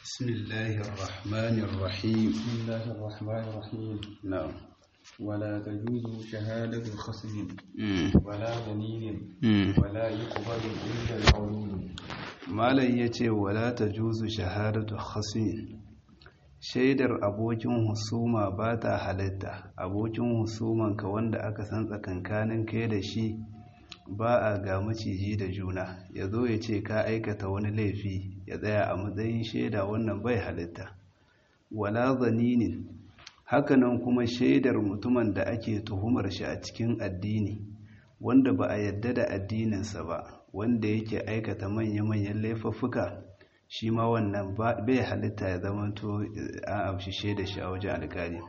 بسم الله الرحمن الرحيم بسم الله الرحمن الرحيم نعم ولا تجوز شهادة خصم ولا دليل ولا يقبل إلا القول malam ya ce wala ta juzu shahadatu khasmi shaidar abokin husuma ba ta halitta abokin husumanka wanda aka san tsakankanin kai da shi ba a ga maciji da juna ya zo ya ce ka aikata wani laifi ya tsaya a matsayin shaida wannan bai halitta wala zaninin hakanan kuma shaidar mutumin da ake tuhumar shi a cikin addini wanda ba a yadda da addininsa ba wanda yake aikata manya-manyan laifuffuka shi ma wannan bai halitta ya zamanto an amshi shaida shi a wajen alkali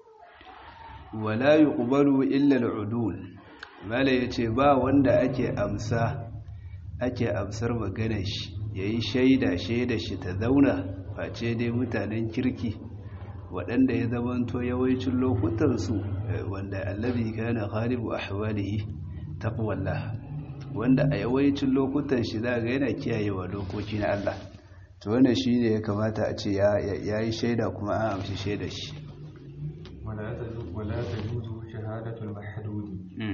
wala yuqbalu illa al-udul mala yace ba wanda ake amsa ake amsar maganar shi yayi shaida shaida shi ta zauna face dai mutanen kirki waɗanda ya zamanto yawancin lokutansu wanda allazi kana ghalibu ahwalihi taqwallah wanda a yawancin lokutan shi za ga yana kiyayewa dokoki na Allah to wannan shine ya kamata a ce ya yi shaida kuma an amshi shaidar shi ولا تجوز شهادة المحدود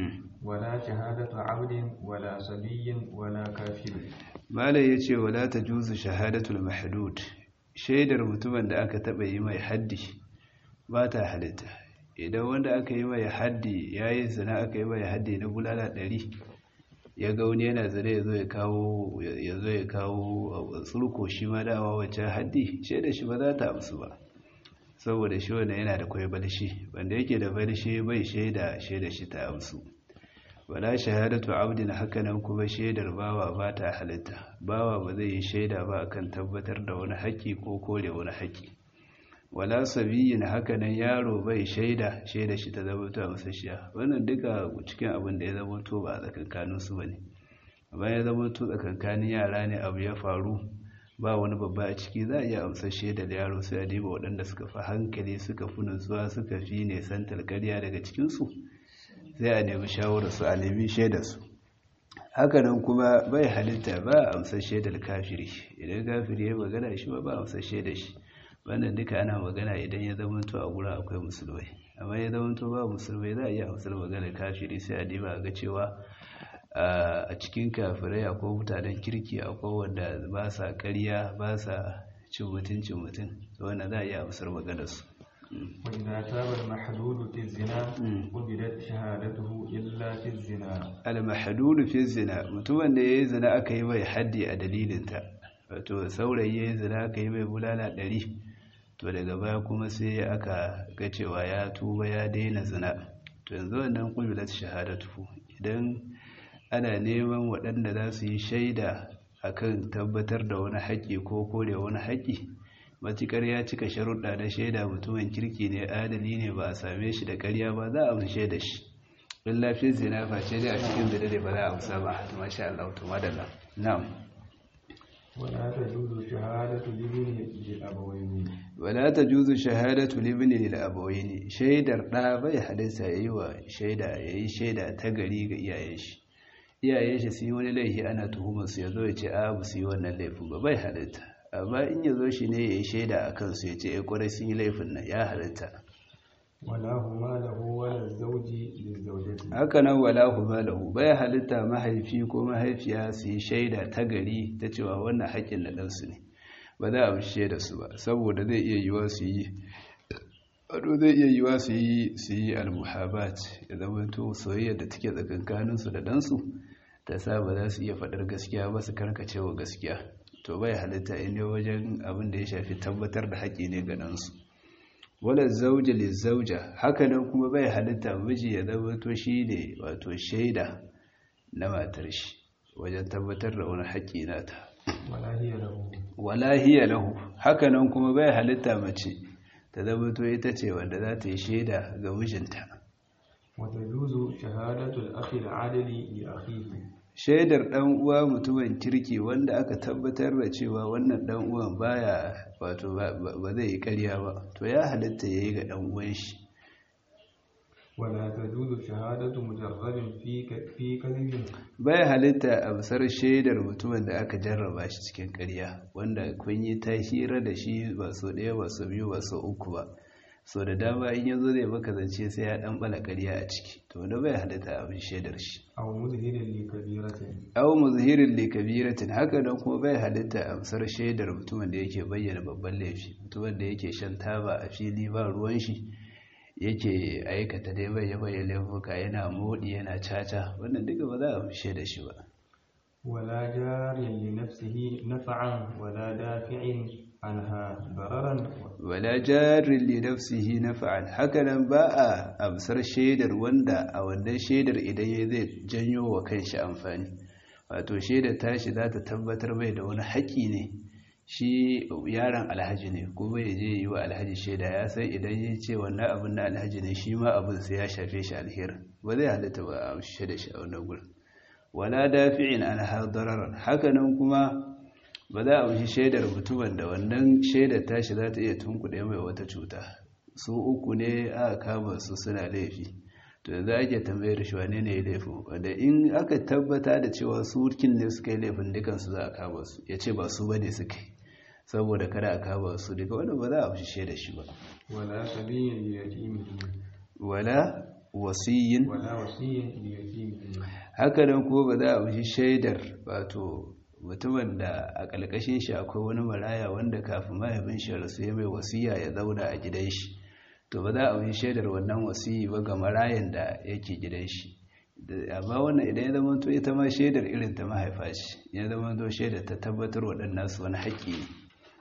ولا شهادة عبد ولا صبي ولا كافر malai yace wala tajuzu shahadatul mahdud shaidar mutumin da aka taba yi mai haddi ba ta halitta idan wanda aka yi mai haddi yayi zina aka yi mai haddi na bulala ɗari ya ga wani yana zane ya zo ya kawo ya zo ya kawo tsurko shi ma dawa wacce haddi shaida shi ba za ta amsu ba saboda shi wanda yana da kwai balshi wanda yake da balshi bai shaida shaida shi ta amsu wala shahadatu abdin hakanan kuma shaidar bawa ba ta halitta bawa ba zai yi shaida ba akan tabbatar da wani haƙƙi ko kore wani haƙƙi wala sabiyin hakanan yaro bai shaida shaida shi ta zama ta musasshiya wannan duka cikin abin da ya zama to ba a tsakankanin su bane amma ya zama to tsakankanin yara ne abu ya faru ba wani babba a ciki za a iya amsar shaida da yaro sai a diba waɗanda suka fi hankali suka fi nutsuwa suka fi nesantar ƙarya daga cikinsu sai a nemi shawararsu a nemi shaidarsu hakanan kuma bai halitta ba a amsar shaidar kafiri idan kafiri ya magana shi ba ba amsar shaidar shi wannan duka ana magana idan ya zamanto a gurin akwai musulmai amma ya zamanto ba musulmai za a iya amsar magana kafiri sai a diba ga cewa a cikin kafirai akwai mutanen kirki akwai wanda ba sa karya ba sa cin mutuncin mutum wannan za a iya amsar maganarsu وإذا تاب المحدود في الزنا قبلت شهادته إلا في الزنا المحدود في الزنا mutumin da yayi zina aka yi mai haddi a dalilinta wato saurayi yayi zina aka yi mai bulala ɗari to daga baya kuma sai aka ga cewa ya tuba ya daina zina to yanzu wannan qubilat shahadatu idan ana neman waɗanda za su yi shaida akan tabbatar da wani haƙƙi ko kore wani haƙƙi matukar ya cika sharuɗa na shaida mutumin kirki ne adali ne ba a same shi da ƙarya ba za a amshe da shi in lafiyar zina face dai a cikin zina da ba za a amsa ba masha Allah to madalla na'am ولا تجوز شهادة الابن للأبوين wala tajuzu shahadatu libni lil abawaini shaidar da bai hadisa yayi wa shaida yayi shaida ta gari ga iyayen shi iyayen shi su yi wani laifi ana tuhumar su yazo ya ce a bu su yi wannan laifin ba bai halitta amma in yazo shi ne yayi shaida akan su ya ce eh kwarai sun yi laifin nan ya halitta ولا هما له ولا الزوج للزوجة haka nan wala huma lahu bai halitta mahaifi ko mahaifiya su yi shaida ta gari ta cewa wannan haƙƙin na ɗansu ne ba za a bishe da su ba saboda zai iya yiwa su yi ado zai iya yiwa su yi su yi almuhabat ya zama to soyayya da take tsakankaninsu da ɗansu ta sa ba za su iya faɗar gaskiya ba su karkace wa gaskiya to bai halitta in ne wajen abin da ya shafi tabbatar da haƙƙi ne ga ɗansu wala zauja li zauja hakanan kuma bai halitta miji ya zama to shi ne wato shaida na matar shi wajen tabbatar da wani haƙƙi nata ولا هي له wala hiya lahu hakanan kuma bai halitta mace ta zama to ita ce wanda za ta yi shaida ga mijinta وتجوز شهادة الأخ العادل لأخيه shaidar dan uwa mutumin kirki wanda aka tabbatar da cewa wannan dan uwan baya wato ba zai yi ƙarya ba to ya halitta yayi ga dan uwan shi ولا تجوز شهادة مجرد في في كذب bai halitta a bisar shaidar mutumin da aka jarraba shi cikin ƙarya wanda kun yi ta hira da shi ba so ɗaya ba so biyu ba so uku ba so da dama in yanzu zai maka zance sai ya ɗan ɓala ƙarya a ciki to wanda bai halitta a bin shaidar shi أو مظهر لكبيرة aw muzhirin li kabiratin haka nan kuma bai halitta a bisar shaidar mutumin da yake bayyana babban laifi mutumin da yake shan taba a fili ba ruwan shi yake aikata dai bai bayyana laifuka yana modi yana caca wannan duka ba za a fi shaidar shi ba ولا جار لنفسه نفعا ولا دافع عنها ضررا wala jarin li nafsihi naf'an hakanan ba a amsar shaidar wanda a wannan shaidar idan ya zai janyo wa kanshi amfani wato shaidar tashi za ta tabbatar mai da wani haƙi ne shi yaron alhaji ne kuma ya je yi wa alhaji shaida ya san idan ya ce wannan abin na alhaji ne shi ma abin sai ya shafe shi alheri ba zai halitta ba a amshe da shi a wannan gurin wala dafi'in an hadararan hakanan kuma ba za a wuce shaidar mutumin da wannan shaidar tashi za ta iya tunkuɗe mai wata cuta su uku ne aka kama su suna laifi to yanzu ake tambayar shi wane ne ya laifin wanda in aka tabbata da cewa su kin ne suka yi laifin dukansu za a kama su ya ce ba su ba ne suka yi saboda kada a kama su duka wanda ba za a wuce shaidar shi ba ولا سبي ليتيمه wala wasiyin ولا وصي ليتيمه haka nan kuma ba za a wuce shaidar wato mutumin da a ƙalƙashin shi akwai wani maraya wanda kafin mahaifin shi rasu ya mai wasiya ya zauna a gidan shi to ba za a wuce shaidar wannan wasiyi ba ga marayan da yake gidan shi Da- amma wannan idan ya zama to ita ma shaidar irin ta mahaifa ce ya zama to shaidar ta tabbatar waɗannan su wani haƙƙi ne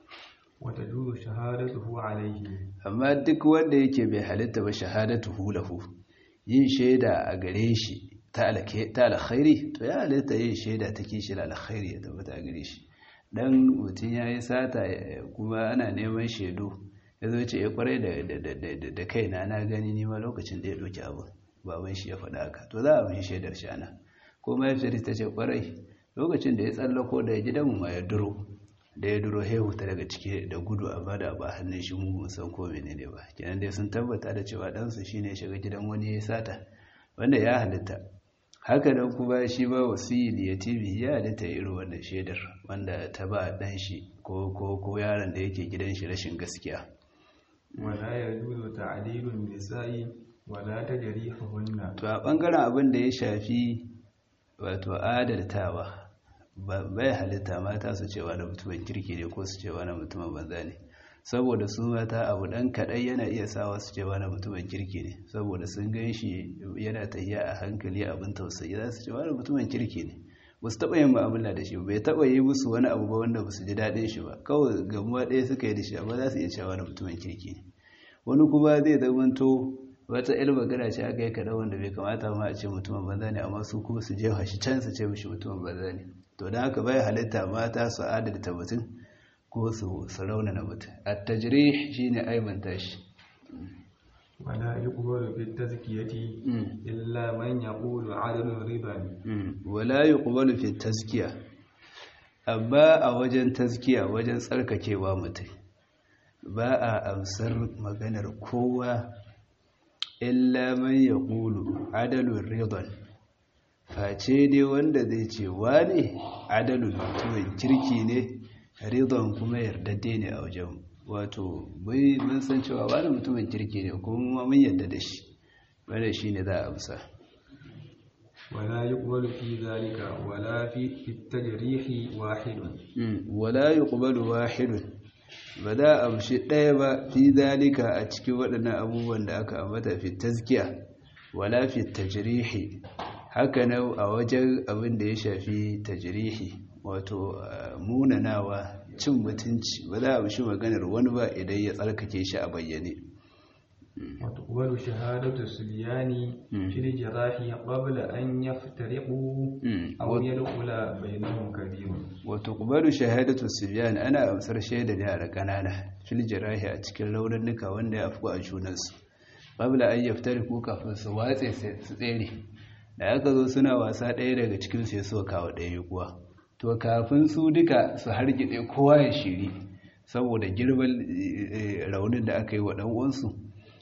وتجوز شهادته عليه amma duk wanda yake bai halitta ba shahadatu hulahu yin shaida a gare shi ta alke- ta alkhairi to ya halitta yin shaida ta kishi da alkhairi ya tabbata a gare shi dan mutum ya yi sata eh, kuma ana neman shaidu ya zo ce ya kwarai da, da, da, da, da, da kaina na gani nima lokacin da ya ɗauki abu baban shi ya faɗa haka to za a mishi shaidar shi ana ko mahaifiyar ta ce kwarai lokacin da ya tsallako da gidanmu ma ya duro da ya duro hehu ta daga ciki da gudu a bada ba hannun shi mu mun san ko menene ba kenan dai sun tabbata da cewa ɗansu shine ya shiga gidan wani ya sata wanda ya halitta haka nan kuma shi ba wasili ya tibi ya halitta irin wannan shaidar wanda ta ba ɗan shi ko ko ko yaron da yake gidan shi rashin gaskiya ولا يجوز تعديل النساء ولا تجريحهن to a ɓangaren abin da ya shafi wato adaltawa ba- bai halitta mata su cewa na mutumin kirki ne ko su cewa na mutumin banza ne saboda su mata abu ɗan kaɗai yana iya sawa su cewa na mutumin kirki ne saboda sun gan shi yana tafiya a hankali abin tausayi za su cewa na mutumin kirki ne ba su taɓa yin mu'amala da shi ba bai taɓa yi musu wani abu ba wanda ba su ji daɗin shi ba kawai gamuwa ɗaya suka yi da shi amma za su iya cewa na mutumin kirki ne wani kuma zai zamanto wata il magana ce aka yi kaɗan wanda bai kamata ma a ce mutumin banza ne amma su kuma su jefa shi can su ce mishi mutumin banza ne to don haka bai halitta mata su adalta mutum ko su su raunana mutum a tajiri shi ne aibanta shi ولا يقبل في التزكية إلا من يقول عدل رضا wala yi ƙubalu fi taskiya amma a wajen taskiya wajen tsarkakewa mutum ba a amsar maganar kowa illa man ya ƙulu adalun ridon face dai wanda zai ce wane adalun mutumin kirki ne ridon kuma yardadde ne a wajen wato bai mun san cewa wani mutumin kirki ne kuma mun yarda da shi wanda shi ne za a amsa ولا يقبل في ذلك ولا في في التجريح واحد wala yuqbalu wahidun ba za a amshi ɗaya ba fi zalika a cikin waɗannan abubuwan da aka ambata fi tazkiya wala fi tajrihi haka nan a wajen abin da ya shafi tajrihi wato uh, munanawa cin mutunci ba za a amshi maganar wani ba idan ya tsarkake shi a bayyane وتقبل شهادة الصبيان في الجراح قبل أن يفترقوا أو يدخل بينهم كبير وتقبل شهادة الصبيان أنا أمسر شهادة yara ƙanana fil jirahi a cikin launuka wanda ya afku a junansu qabla an yaftariku kafin su watse su tsere da aka zo suna wasa ɗaya daga cikin su ya so kawo ɗaya kuwa to kafin su duka su hargitse kowa ya shiri saboda girman raunin da aka yi wa ɗan uwansu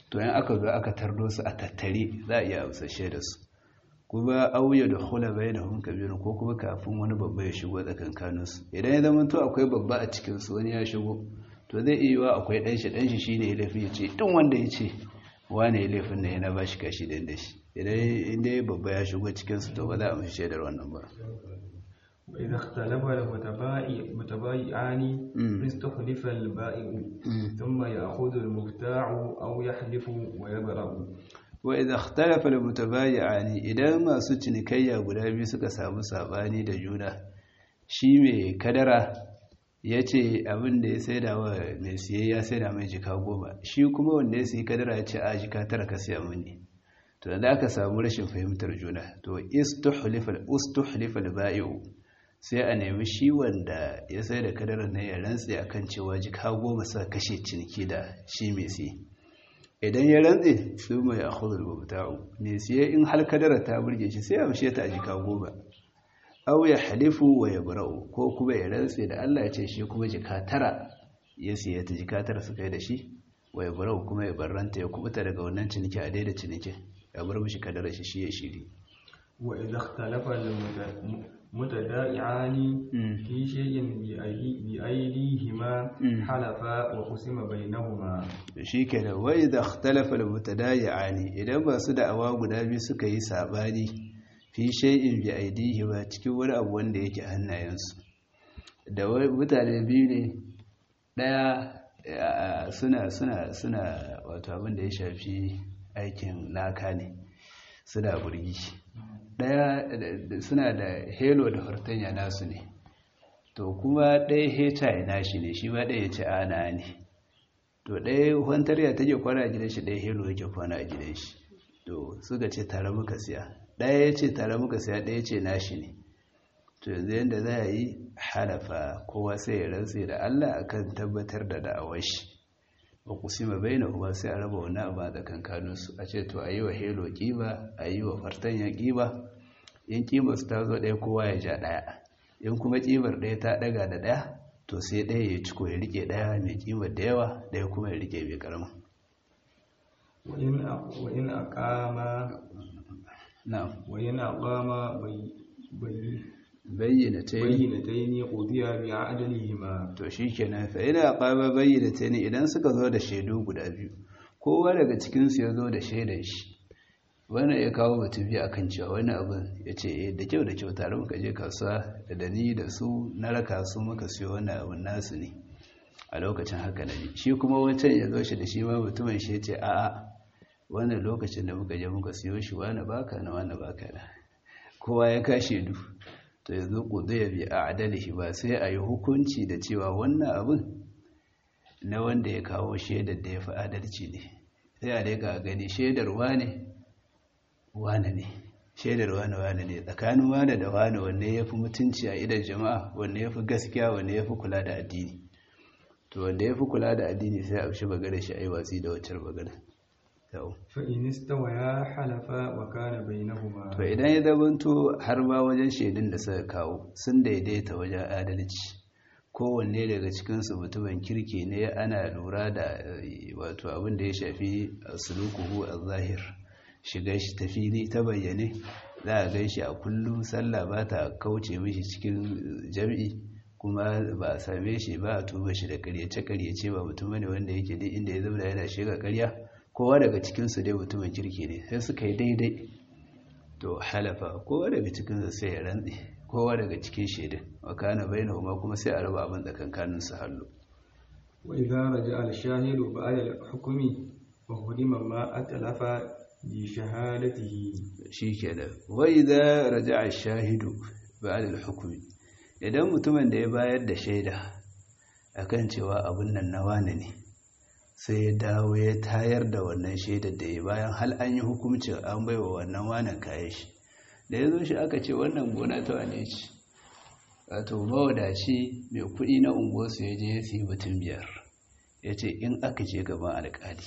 to yan aka zo aka tardo su a tattare za a iya amsashe da su kuma auya da hula bai da hun kabiru ko kuma kafin wani babba ya shigo tsakankaninsu idan ya zama to akwai babba a cikinsu wani ya shigo to zai iya yiwa akwai ɗanshi ɗanshi shi ne ya laifin ya ce ɗin wanda ya ce wane ya laifin na yana ba shi kashi ɗin da shi idan inda ya babba ya shigo cikinsu to ba za a mashi shaidar wannan ba وإذا اختلف المتبايعان استخلف البائع ثم يأخذ المبتاع أو يحلف ويبرأ وإذا اختلف المتبايعان idan masu cinikayya guda biyu suka samu sabani da juna shi mai kadara ya ce abin da ya saida wa mai siye ya saida mai jika goma shi kuma wanda ya siya kadara ya ce a jika tara ka siya mini to da aka samu rashin fahimtar juna to istuhlifal ba'i'u sai a nemi shi wanda ya sai da kadarar na ya rantse akan cewa jika goma sa kashe ciniki da shi mai siye idan ya rantse su mai a hudul mubta'u mai siye in har kadarar ta burge shi sai a mishe ta a jika goma aw ya halifu wa ya bura'u ko kuma ya rantse da Allah ya ce shi kuma jika tara ya siya ta jika tara su kai da shi wa ya bura'u kuma ya barranta ya kubuta daga wannan ciniki a daida ciniki ya bar mishi kadarar shi shi ya shiri wa idza ikhtalafa mutada'iani fi shay'in bi aydihima halafa wa qusima bainahuma shikenan wa idza ikhtalafa almutada'iani idan ba su da awa guda biyu suka yi sabani fi shay'in bi aydihima cikin wani abu wanda yake hannayensu da mutane biyu ne daya suna suna suna wato abin da ya shafi aikin laka ne suna burgi ɗaya suna da helo da hortanya nasu ne to kuma ɗaya heta ya nashi ne shi ma ɗaya ya ce ana ne to ɗaya hantarya take kwana a gidan shi ɗaya helo yake kwana a gidan shi to suka ce tare muka siya ɗaya ya ce tare muka siya ɗaya ce nashi ne to yanzu yadda za a yi halafa kowa sai ya rantse da Allah akan tabbatar da da'awar shi wa kusima baina kuma sai a raba wani abu a tsakankaninsu a ce to a yi wa helo ƙiba a yi wa fartanya ƙiba in ƙibar su ta zo ɗaya kowa ya ja ɗaya in kuma ƙibar ɗaya ta ɗaga da ɗaya to sai ɗaya ya ciko ya rike ɗaya mai ƙibar da yawa ɗaya kuma ya rike mai ƙarama wa in aqama na'am wa in aqama bayyana ta yi bayyinataini qudiya bi adalihima to shikenan fa ina qaba bayyinataini idan suka zo da shaidu guda biyu kowa daga cikin su ya zo da shaidan shi wani ya kawo mutum biyu akan cewa wani abin ya ce eh da kyau da kyau tare muka je kasuwa da dani da su na raka su muka siyo wani abin nasu ne a lokacin haka na ji shi kuma wancan ya zo shi da shi ma mutumin shi ya ce a'a wannan lokacin da muka je muka siyo shi wani baka na wani baka na kowa ya kashe du to yanzu ƙudaya bi a adalihi ba sai a yi hukunci da cewa wannan abin na wanda ya kawo shaidar da ya fi adalci ne sai a daga gani shaidar wane wane ne shaidar wane wane ne tsakanin wane da wane wanne ya fi mutunci a idan jama'a wanne ya fi gaskiya wanne ya fi kula da addini to wanda ya fi kula da addini sai a shi bagare shi a yi watsi da wacce bagare fa'in istawaya halafa wa kana bainahuma to idan ya zabanto har ma wajen shaidun da suka kawo sun daidaita wajen adalci kowanne daga cikinsu mutumin kirki ne ana lura da wato abin da ya shafi sulukuhu a zahir shiga shi ta fili ta bayyane za a gan shi a kullum sallah ba ta kauce mishi cikin jam'i kuma ba a same shi ba a tuba shi da karyace-karyace ba mutum ne wanda yake duk inda ya zama yana shiga karya kowa daga cikinsu dai mutumin kirki ne sai suka yi daidai to halafa kowa daga cikinsu sai ya rantsi kowa daga cikin shaidin wa kana bainahuma kuma sai a raba abin tsakankanin su hallu wa idza raja'a al-shahidu ba'da al-hukmi wa hudima ma atlafa bi shahadatihi shikenan wa idza raja'a al-shahidu ba'da al-hukmi idan mutumin da ya bayar da shaida akan cewa abun nan na wane ne sai ya dawo ya tayar da wannan shaidar da ya bayan hal an yi hukuncin an baiwa wannan wanan kayan shi da ya zo shi aka ce wannan gona ta wane ce wato mawadaci mai kuɗi na unguwarsu ya je ya siyi mutum biyar ya ce in aka je gaban alƙali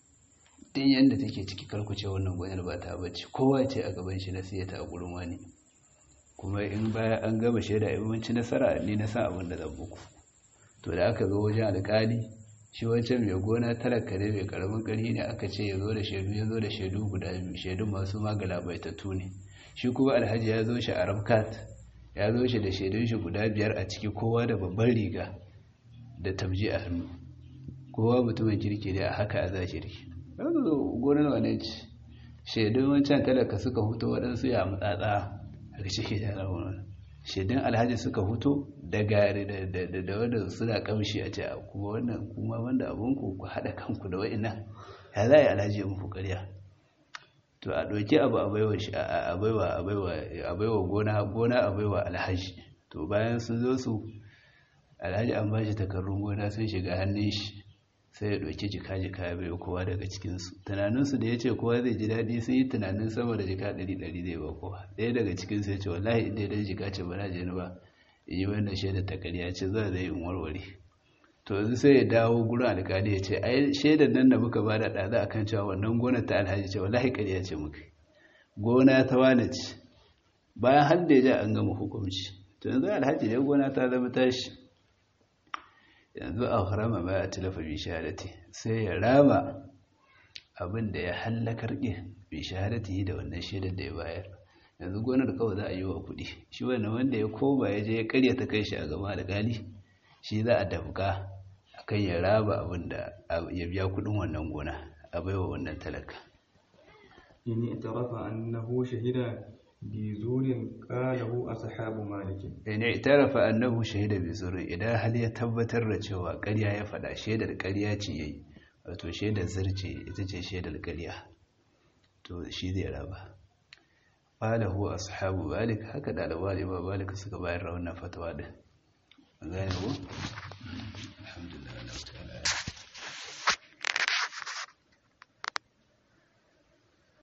din yadda take ciki karkuce wannan gonar ba ta bacci kowa ce a gaban shi na siya ta a gurin wani kuma in baya an gama shaida yawanci nasara ni na san abin da zan muku to da aka zo wajen alƙali shi wancan mai gona talaka ne mai karamin ƙarfi ne aka ce ya zo da shaidu ya zo da shaidu guda biyu shaidun masu magala baitattu ne shi kuma alhaji ya zo shi a ramkat ya zo shi da shaidun shi guda biyar a ciki kowa da babban riga da tabji a hannu kowa mutumin kirki ne a haka a zashiri yanzu gonar wane ce shaidun wancan talaka suka huto waɗansu ya matsatsa a ciki da rahoton shaidun alhaji suka huto da gari da wadda suna kamshi a ce kuma wannan kuma wanda abinku ku haɗa kanku da wa'ina ya za a yi alhaji ya muku ƙarya to a ɗauki abu a baiwa gona gona a baiwa alhaji to bayan sun zo su alhaji an ba shi takarrun gona sun shiga hannun shi sai ya ɗauki jika-jika ya bai kowa daga cikinsu tunaninsu da ya ce kowa zai ji daɗi sun yi tunanin sama da jika ɗari-ɗari zai ba kowa ɗaya daga cikinsu ya ce wallahi inda ya jika ce ba na je ni ba in yi wannan shaidar ta ƙarya ce za zai in warware to yanzu sai ya dawo gurin alƙali ya ce ai shaidar nan da muka bada ɗaza akan cewa wannan gonar ta alhaji ce wallahi ƙarya ce muka gona ta wane ce bayan har da ya ja an gama hukunci to yanzu alhaji ne gona ta zama tashi yanzu a harama ba a tilafa bi shahadati sai ya rama abin da ya hallakar ɗin bi shahadati da wannan shaidar da ya bayar yanzu gonar kawai za a yi wa kuɗi shi wannan wanda ya koba ya je ya karya ta kai shi a gaba da gali shi za a dafka akan ya raba abin da ya biya kuɗin wannan gona a baiwa wannan talaka in itarafa annahu shahida بزور قاله أصحاب مالك in itarafa annahu shahida bi zurin idan hal ya tabbatar da cewa ƙarya ya faɗa shaidar ƙarya ce yayi wato shaidar zirce ita ce shaidar ƙarya to shi zai raba qalahu ashabu malik haka dalibai ba malik suka bayar da wannan fatawa din gane ko